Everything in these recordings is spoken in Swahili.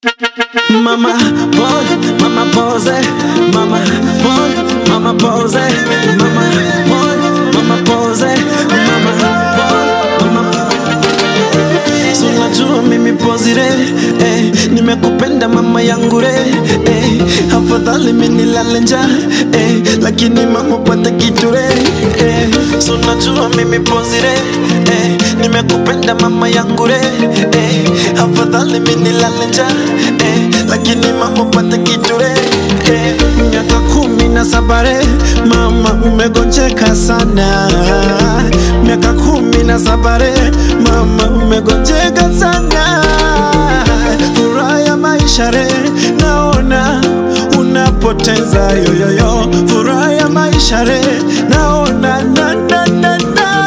Mama boy, mama pose, mama boy, mama pose, mama boy, mama pose, mama boy, mama So unajua mimi pozire eh, nimekupenda mama yangu re eh, afadhali mimi nilale njaa eh, lakini mama pata kitu re eh, so unajua mimi pozire eh, nimekupenda mama yangu re eh, afadhali mimi nilale njaa eh, lakini mama pata kitu re eh, miaka kumi na saba re mama umegonjeka sana miaka kumi na saba re mama umegonjeka sana furaha ya maisha re naona unapoteza yoyoyo furaha ya maisha re naona na, na, na, na.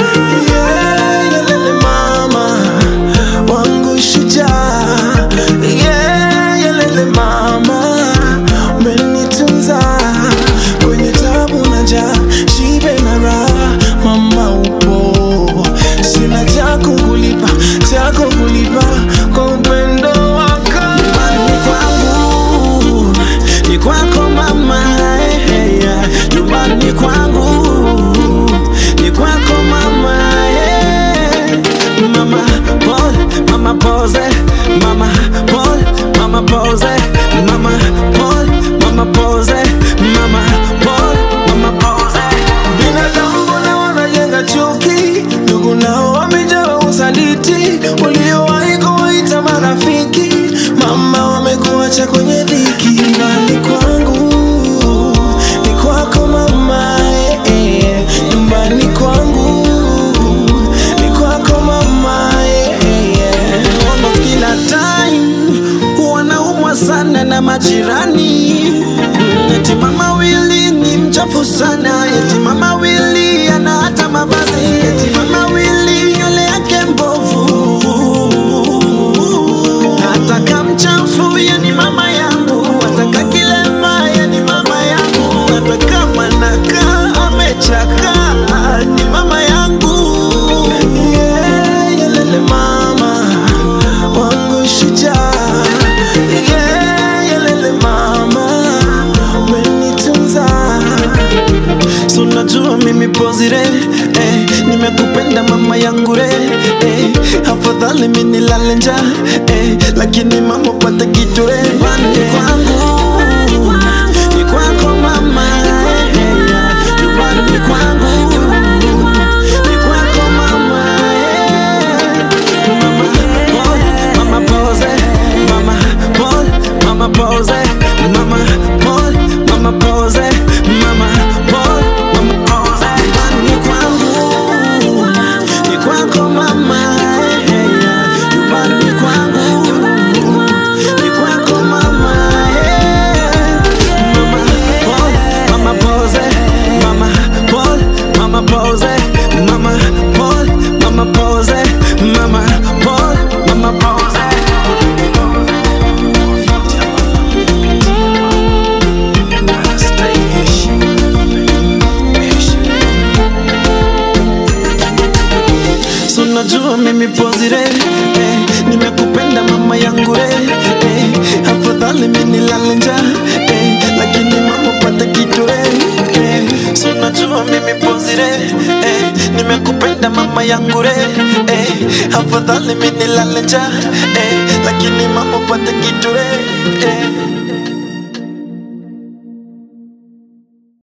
Yeah, yelele mama wangu shujaa yeah, yelele mama umenitunza kwenye tabu na njaa shibe na raha mama upo sina cha kukulipa cha kukulipa kwa upendo wako nyumbani kwangu ni kwako mama eh, eh, yeah. nyumbani kwangu ni kwako mama eh. mama pole mama pose mama pole mama pose mama pole mama pose mama pole mama pose binadamu mbona wanajenga chuki ndugu nao wamejaa usaliti waliowahi kuwaita marafiki mama wamekuacha kwenye dhiki nyumbani kwangu ni kwako mama eh, eh, nyumbani kwangu ni kwako mama eh, eh, eh. Almost kila time wanaumwa sana na majirani eti mama wili ni mchafu sana eti mama wili ana hata mavazi eti mama wili nywele yake mbovu ataka mchafu yani mama yangu ataka kilema yani mama yangu ataka manaka amechaka ni mama yangu yeah, yelele mama wangu shujaa yeah, yelele mama umenitunza so najua mimi pozire eh, nimekupenda mama yangu re eh, afadhali mimi nilale njaa eh, lakini mama pata kitu re nyumbani kwangu ni kwako mama eh, eh, nyumbani kwangu ni kwako mama eh. Mama pole, mama pose, mama pole, mama pose, mama pole, mama pose, mama pole, mama pose. Nyumbani kwangu, ni kwako mama, eh, eh, nyumbani kwangu, ni kwako mama, eh. Mama pole, mama pose, mama pole, mama pose, mama pole, mama pose, mama pole, mama pose. So najua mimi pozire eh, nimekupenda mama yangu re eh, afadhali mimi nilale njaa eh, lakini mama pata kitu re eh, so najua mimi pozire eh, nimekupenda mama yangu re eh, afadhali mimi nilale njaa eh, lakini mama pata kitu re eh.